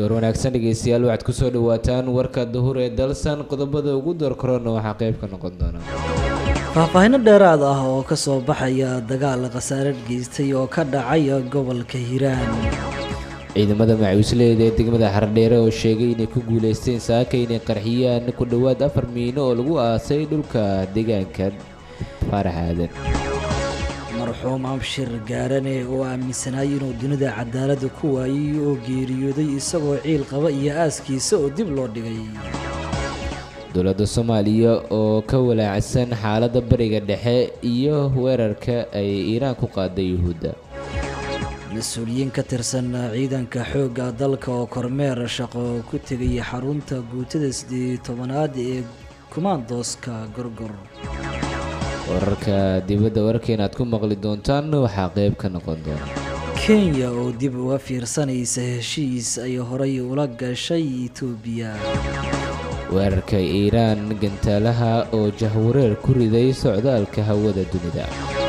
door wanaagsan dhegeystayaal waxaad kusoo dhawaataan warka duhur ee dalsan qodobada ugu door korona waxaa qayb ka noqon doona faahfaahinno dheeraad ah oo ka soo baxaya dagaal khasaare geystay oo ka dhacaya gobolka hiiraan ciidamada macuusleeda ee degmada xardheere oo sheegay inay ku guuleysteen saaka inay qarxiyaan ku dhowaad afar miino oo lagu aasay dhulka deegaanka faarax aadan marxuum abshir gaarane oo aaminsanaayay inuu dunida cadaaladda ku waayay oo geeriyooday isagoo ciil qaba iyo aaskiisa oo dib loo dhigay dowladda soomaaliya oo ka walaacsan xaaladda bariga dhexe iyo weerarka ay iiraan ku qaaday yuhuudda mas-uuliyiin ka tirsan ciidanka xoogga dalka oo kormeer shaqo ku tegay xarunta guutada siddeed tobanaad ee kumaandooska gorgor wararka dibadda wararkeena aad ku maqli doontaan waxaa qayb ka noqon doona kenya oo dib uga fiirsanaysa heshiis ay horay ula gashay etoobiya weerarka iiraan gantaalaha oo jahwareer ku riday socdaalka hawada dunida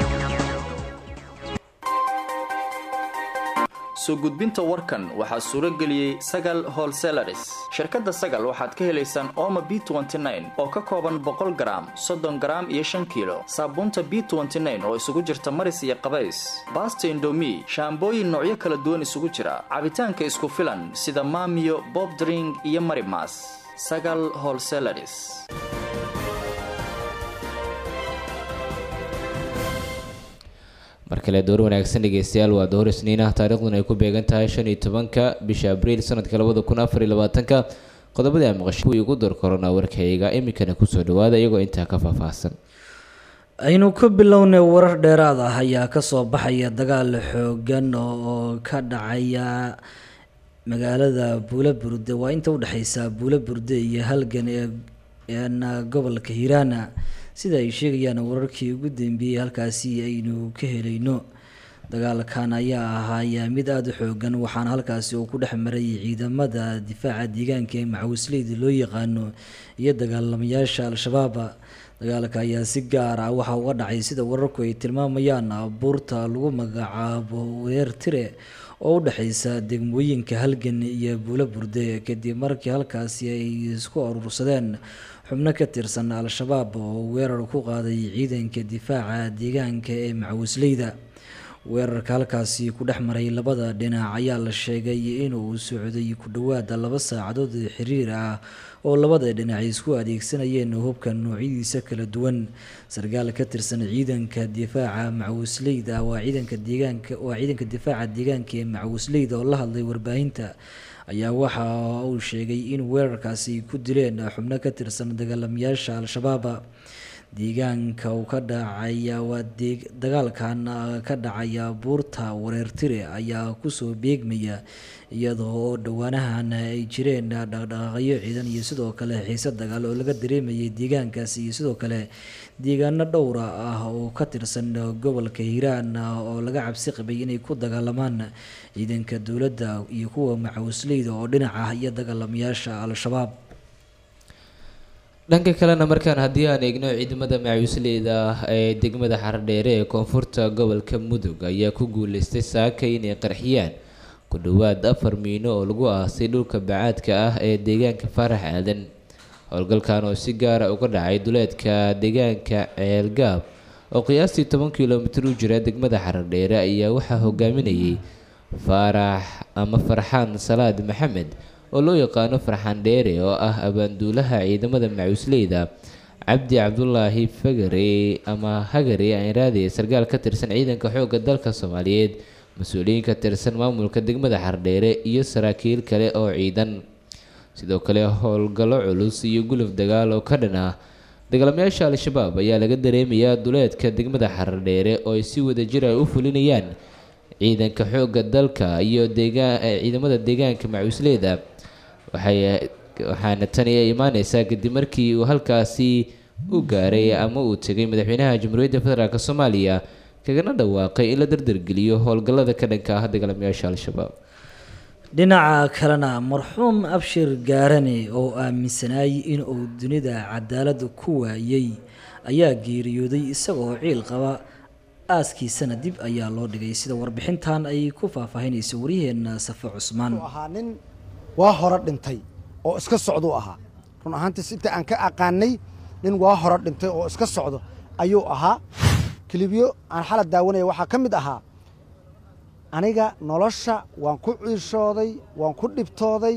soo gudbinta warkan waxaa suuro geliyey sagal holselaris shirkadda sagal waxaad ka helaysaan ooma b oo ka kooban boqol garaam soddon garaam iyo shan kiilo saabuunta b oo isugu jirta maris iyo qabays baasta indomi shaambooyin noocyo kala duwan isugu jira cabitaanka isku filan sida maamiyo bobdring iyo marimas sagal holselaris mar kale door wanaagsan dhegeystayaal waa door isniin ah taariikhduna ay ku beegan tahay shan iyo tobanka bisha abriil sanadka labada kun afar iyo labaatanka qodobadii a maqashay kuwii ugu door korona warkayga iminkana kusoo dhawaada iyagoo intaa ka faahfaahsan aynu ku bilownay warar dheeraad ah ayaa kasoo baxaya dagaal xoogan oo ka dhacaya magaalada buula burde waa inta udhexeysa buula burde iyo halgan ee gobolka hiiraana sida ay sheegayaan wararkii ugu dambeeyey halkaasi aynu ka helayno dagaalkan ayaa ahaaya mid aada u xoogan waxaana halkaasi uu ku dhex maray ciidamada difaaca deegaanka ee macawisleyda loo yaqaano iyo dagaalamayaasha al-shabaaba dagaalka ayaa si gaar ah waxa uga dhacay sida wararku ay tilmaamayaan buurta lagu magacaabo weer tire oo u dhexeysa degmooyinka halgan iyo buulo burde kadib markii halkaasi ay isku urursadeen xubno ka tirsan al-shabaab oo weerar ku qaaday ciidanka difaaca deegaanka ee macawisleyda weerarka halkaasi ku dhex maray labada dhinac ayaa la sheegay inuu socday ku dhowaada laba saacadood xiriir ah oo labada dhinac isku adeegsanayeen hubka noocyadiisa kala duwan sarkaal ka tirsan ciidanka difaaca macawisleyda waa ciidanka deegaanka waa ciidanka difaaca deegaanka ee macawisleyda oo la hadlay warbaahinta ayaa waxa uu sheegay in weerarkaasi ku dileen xubno ka tirsan dagaalamayaasha al-shabaab deegaanka uu ka dhacaya waa dagaalkan ka dhacaya buurta wareertire ayaa kusoo beegmaya iyadoo oo dhowaanahan ay jireen dhaqdhaqaaqyo ciidan iyo sidoo kale xiise dagaal oo laga dareemayay deegaankaasi iyo sidoo kale deegaano dhowra ah oo ka tirsan gobolka hiiraan oo laga cabsi qabay inay ku dagaalamaan ciidanka dowladda iyo kuwa macawisleyda oo dhinac ah iyo dagaalamayaasha al-shabaab dhanka kalena markaan haddii aan eegno ciidamada macawisleyda ee degmada xardheere ee koonfurta gobolka mudug ayaa ku guuleystay saaka inay qarxiyaan ku dhowaad afar miino oo lagu aasay dhulka bacaadka ah ee deegaanka faarax aadan howlgalkan oo si gaara uga dhacay duleedka deegaanka ceelgaab oo qiyaastii toban kilomitir u jira degmada xardheere ayaa waxaa hogaaminayay faarax ama farxaan salaad maxamed oo loo yaqaano farxaan dheere oo ah abaanduulaha ciidamada macuusleyda cabdi cabdulaahi fagare ama hagare aanraadiye sarkaal ka tirsan ciidanka xoogga dalka soomaaliyeed mas-uuliyiin ka tirsan maamulka degmada xardheere iyo saraakiil kale oo ciidan sidoo kale howlgallo culus iyo guluf dagaal oo ka dhan ah dagaalamayaasha al-shabaab ayaa laga dareemayaa duleedka degmada xardheere oo ay si wadajir ay u fulinayaan ciidanka xoogga dalka iyo deegaan ciidamada deegaanka macuusleyda waxay waxaana tani ay imaaneysaa kadib markii uu halkaasi u gaaray ama uu tegay madaxweynaha jamhuuriyadda federaalk soomaaliya kagana dhawaaqay in la dardargeliyo howlgallada ka dhanka ah dagaalamayaasha al-shabaab dhinaca kalena marxuum abshir gaarane oo aaminsanaayay inuu dunida cadaalada ku waayay ayaa geeriyooday isagoo ciil qaba aaskiisana dib ayaa loo dhigay sida warbixintan ay ku faahfaahinayso waryaheena safe cusmaan wuxuu ahaa nin waa hore dhintay oo iska socduu ahaa run ahaantii inta aan ka aqaanay nin waa hore dhintay oo iska socdo ayuu ahaa kilibyo aan xala daawanaya waxaa ka mid ahaa aniga nolosha waan ku ciishooday waan ku dhibtooday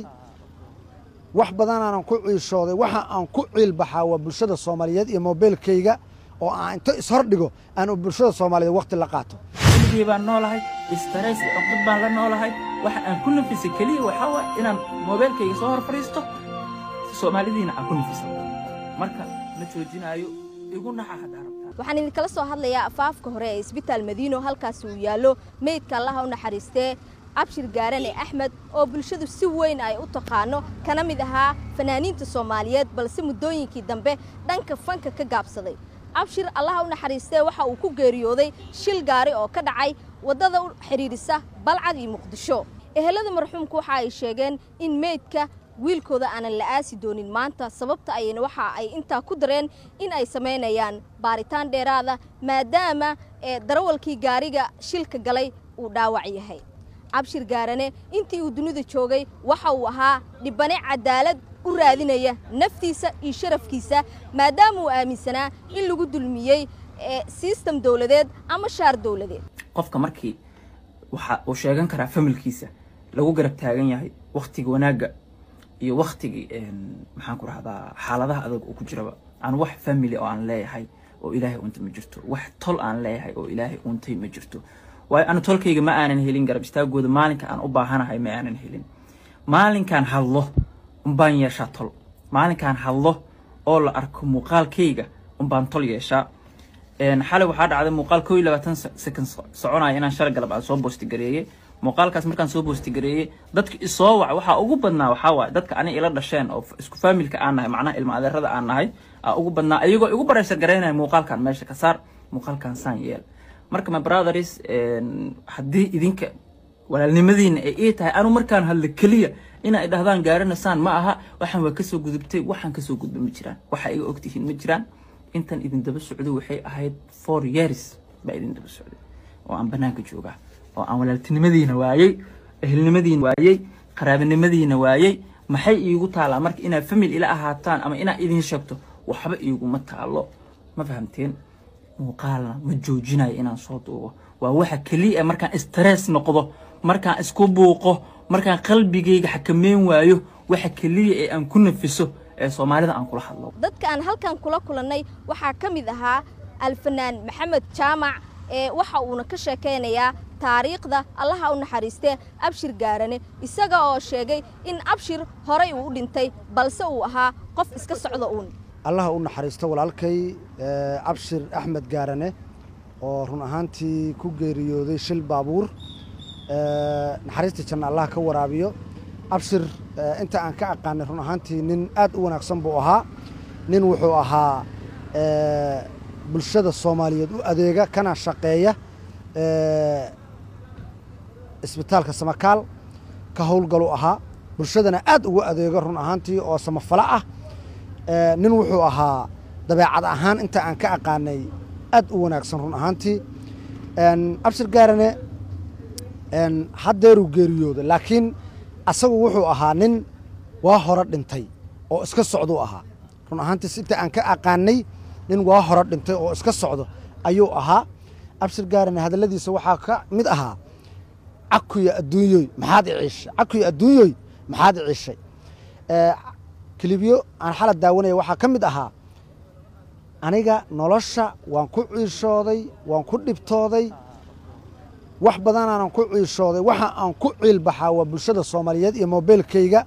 wax badanaanan ku ciishooday waxa aan ku ciilbaxaa waa bulshada soomaaliyeed iyo mobeylkayga oo aan inta ishordhigo aan bulshada soomaaliyeed wakhti la qaato keligii baan noolahay istarays iyo cuqdad baan la noolahay waxa aan ku nafisay keliya waxaa waay inaan moobeelkayga soo hor fadhiisto soomaalidiina aan ku nafisan marka ma joojinaayo igu naxa haddaa rabtaa waxaan idinkala soo hadlayaa afaafka hore ee isbitaal madiino halkaasi uu yaallo meydka allaha u naxariistee abshir gaarane axmed oo bulshadu si weyn ay u taqaano kana mid ahaa fanaaniinta soomaaliyeed balse muddooyinkii dambe dhanka fanka ka gaabsaday abshir allaha u naxariistee waxa uu ku geeriyooday shil gaari oo ka dhacay waddada u xidhiidhisa balcad iyo muqdisho ehelada marxuumku waxa ay sheegeen in meydka wiilkooda aanan la aasi doonin maanta sababta ayayna waxa ay intaa ku dareen in ay samaynayaan baaritaan dheeraada maadaama ee darawalkii gaariga shilka galay uu dhaawac yahay cabshir gaarane intii uu dunida joogay waxa uu ahaa dhibane cadaalad u raadinaya naftiisa iyo sharafkiisa maadaama uu aaminsanaa in lagu dulmiyey sistem dowladeed ama shaar dowladeed qofka markii waxa uu sheegan karaa familkiisa lagu garab taagan yahay wakhtiga wanaagga iyo wakhtigii maxaan ku rahdaa xaaladaha adag uu ku jiraba aan wax family oo aan leeyahay oo ilaahay untay ma jirto wax tol aan leeyahay oo ilaahay untay ma jirto waayo anu tolkayga ma aanan helin garab istaagooda maalinka aan u baahanahay ma aanan helin maalinkaan hadlo umbaan yeeshaa tol maalinkaan hadlo oo la arko muuqaalkayga umbaan tol yeeshaa xalay waxaa dhacday muuqaal koo iyo labaatan second soconaya inaan shalay galab aan soo boostigareeyey muuqaalkaas markaan soo boostigareeyey dadka isoo wac waxaa ugu badnaa waxaa waaye dadka ani ila dhasheen oo isku faamilka aan nahay macnaha ilma adeerada aan nahay aa ugu badnaa iyagoo igu baraysa garaynaya muuqaalkan meesha ka saar muuqaalkan saan yeel marka my brothers haddii idinka walaalnimadiina ay ii tahay anu markaan hadlo keliya inay dhahdaan gaarinasaan ma aha waxaan waa kasoo gudubtay waxaan kasoo gudba ma jiraan waxa iga ogtihiin ma jiraan intan idin daba socday waxay ahayd four years baa idin daba socday oo aan banaanka joogaa oo aan walaaltinimadiina waayey ehelnimadiina waayey qaraabanimadiina waayey maxay iigu taalaa marka inaad famil ila ahaataan ama inaad idin sheegto waxba iiguma taalo ma fahamteen muuqaalna ma joojinayo inaan soo duubo waa waxa keliya markaan stress noqdo markaan isku buuqo markaan qalbigayga xakameyn waayo waxa keliya ee aan ku nafiso ee soomaalida aan kula hadlo dadka aan halkan kula kulannay waxaa ka mid ahaa alfanaan maxamed jaamac ee waxa uuna ka sheekaynayaa taariikhda allaha u naxariistee abshir gaarane isaga oo sheegay in abshir horay uu u dhintay balse uu ahaa qof iska socda uun allaha u naxariisto walaalkay cabshir axmed gaarane oo run ahaantii ku geeriyooday shil baabuur naxariista janna allah ka waraabiyo abshir inta aan ka aqaanay run ahaantii nin aad u wanaagsan buu ahaa nin wuxuu ahaa bulshada soomaaliyeed u adeega kana shaqeeya isbitaalka samakaal ka howlgalu ahaa bulshadana aad ugu adeego run ahaantii oo samafalo ah nin wuxuu ahaa dabeecad ahaan inta aan ka aqaanay aad u wanaagsan run ahaantii abshir gaarane haddeeruu geeriyooda laakiin asagu wuxuu ahaa nin waa hore dhintay oo iska socduu ahaa run ahaantii inta aan ka aqaanay nin waa hore dhintay oo iska socdo ayuu ahaa abshir gaarane hadalladiisa waxaa ka mid ahaa cakuya adduunyoy maxaad iciishay cakuya adduunyoy maxaad iciishay kilibyo aan xala daawanaya waxaa ka mid ahaa aniga nolosha waan ku ciishooday waan ku dhibtooday wax badanaanan ku ciishooday waxa aan ku ciilbaxaa waa bulshada soomaaliyeed iyo mobeylkayga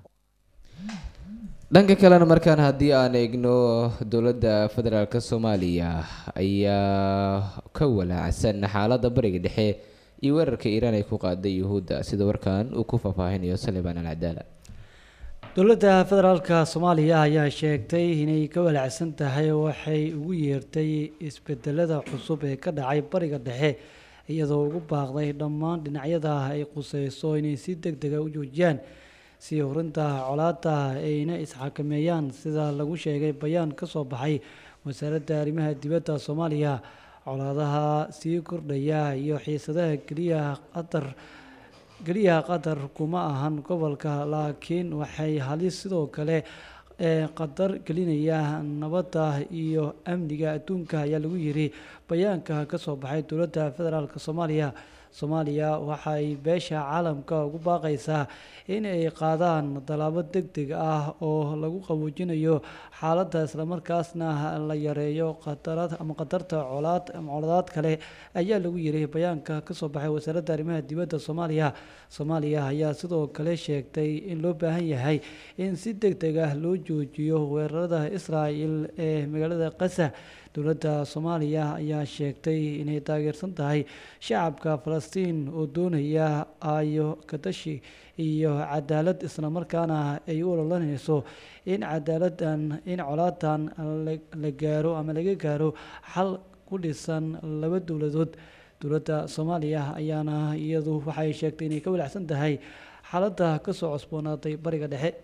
dhanka kalena markaan haddii aan eegno dowladda federaalk soomaaliya ayaa ka walaacsan xaaladda bariga dhexe iyo weerarka iiraan ay ku qaaday yuhuudda sida warkan uu ku faahfaahinayo salibaan alcadaala dowladda federaalka soomaaliya ayaa sheegtay inay ka walaacsan tahay waxay ugu yeertay isbedelada cusub ee ka dhacay bariga dhexe iyadoo ugu baaqday dhammaan dhinacyada ay quseyso inay si deg dega u joojiyaan sii horinta colaada ayna isxakameeyaan sida lagu sheegay bayaan ka soo baxay wasaaradda arrimaha dibadda soomaaliya colaadaha sii kordhaya iyo xiisadaha keliya qatar keliya qatar kuma ahan gobolka laakiin waxay halis sidoo kale ee qatar gelinaya nabadda iyo amniga adduunka ayaa lagu yiri bayaanka ka soo baxay dowladda federaalk soomaaliya soomaaliya waxay beesha caalamka ugu baaqaysaa in ay qaadaan tallaabo deg deg ah oo lagu qaboojinayo xaaladda islamarkaasna la yareeyo qatarad ama qatarta colaad ama coladaad kale ayaa lagu yiri bayaanka ka soo baxay wasaaradda arrimaha dibadda soomaaliya soomaaliya ayaa sidoo kale sheegtay in loo baahan yahay in si deg deg ah loo joojiyo weerarada israa'el ee magaalada qasa dowladda soomaaliya ayaa sheegtay inay taageersan tahay shacabka falastiin oo doonaya ayo kadashi iyo cadaalad islamarkaana ay u ololanayso in cadaaladan in colaadan la gaaro ama laga gaaro xal ku dhisan laba dowladood dowladda soomaaliya ayaana iyadu waxay sheegtay inay ka walacsan tahay xaaladda kasoo cusboonaatay bariga dhexe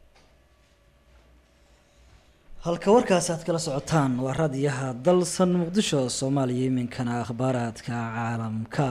halka warkaasi aad kala socotaan waa raadiyaha dalsan muqdisho soomaaliya iminkana akhbaaraadka caalamka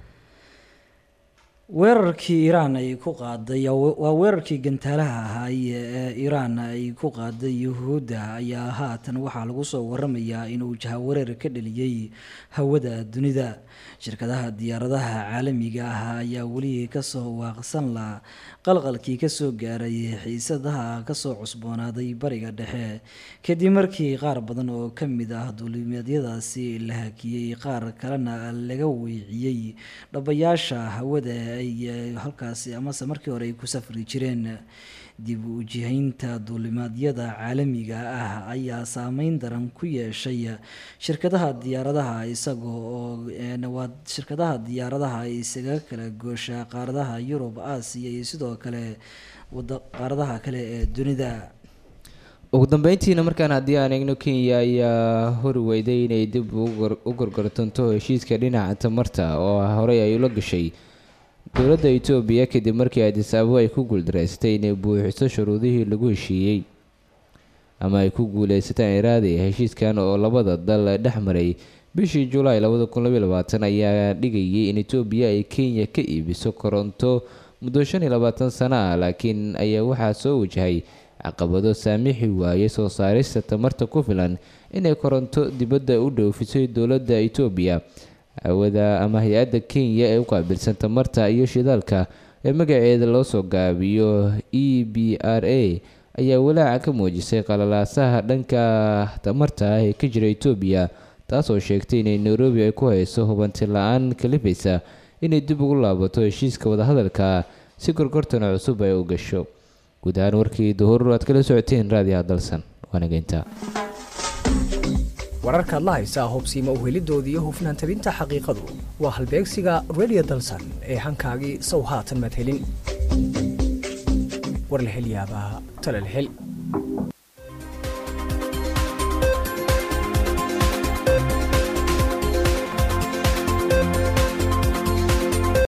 weerarkii iiraan ay ku qaaday waa weerarkii gantaalaha ahaay ee iiraan ay ku qaaday yuhuudda ayaa haatan waxaa lagu soo waramayaa inuu jahawareer ka dheliyey hawada dunida shirkadaha diyaaradaha caalamiga ah ayaa weli kasoo waaqsan la qalqalkii kasoo gaaray xiisadaha kasoo cusboonaaday bariga dhexe kadib markii qaar badan oo kamid ah duulimeedyadaasi la hakiyey qaar kalena laga weeciyey dhabayaasha hawada ay halkaasi amase markii hore ay ku safri jireen dib u jihaynta duulimaadyada caalamiga ah ayaa saameyn daran ku yeeshay shirkadaha diyaaradaha isagoo oo waa shirkadaha diyaaradaha isaga kala goosha qaaradaha yurub aasiya iyo sidoo kale qaaradaha kale ee dunida ugu dambeyntiina markaan haddii aan eegno kenya ayaa hori weyday inay dib u gorgortanto heshiiska dhinaca tamarta oo horey ay ula gashay dowladda etoobiya kadib markii adis ababo ay ku guuldareystay inay buuxiso shuruudihii lagu heshiiyey ama ay ku guuleysataan iraadi heshiiskan oo labada dal dhex maray bishii julaay labada kun labaiy labaatan ayaa dhigayay in etoobiya ay kenya ka iibiso koronto muddo shan iyo labaatan sano ah laakiin ayaa waxaa soo wajahay caqabado saamixi waayay soo saarista tamarta ku filan inay koronto dibadda u dhoofisay dowladda etoobiya hawada ama hay-adda kenya ee u qaabilsan tamarta iyo shidaalka ee magaceeda loo soo gaabiyo e b r a ayaa walaaca ka muujisay qalalaasaha dhanka tamarta ah ee ka jira etoobiya taasoo sheegtay inay nairobi ay ku hayso hubanti la-aan kalifaysa inay dib ugu laabato heshiiska wadahadalka si gorgortana cusub ay u gasho guud ahaan warkii duhur aad kala socoteen raadiyaha dalsan waanageynta wararkaad la haysaa hubsiima uhelidoodii iyo hufnaan tabinta xaqiiqadu waa halbeegsiga radio dalsan ee hankaagii sow haatan maad helin war la hel yaabaa tale la hel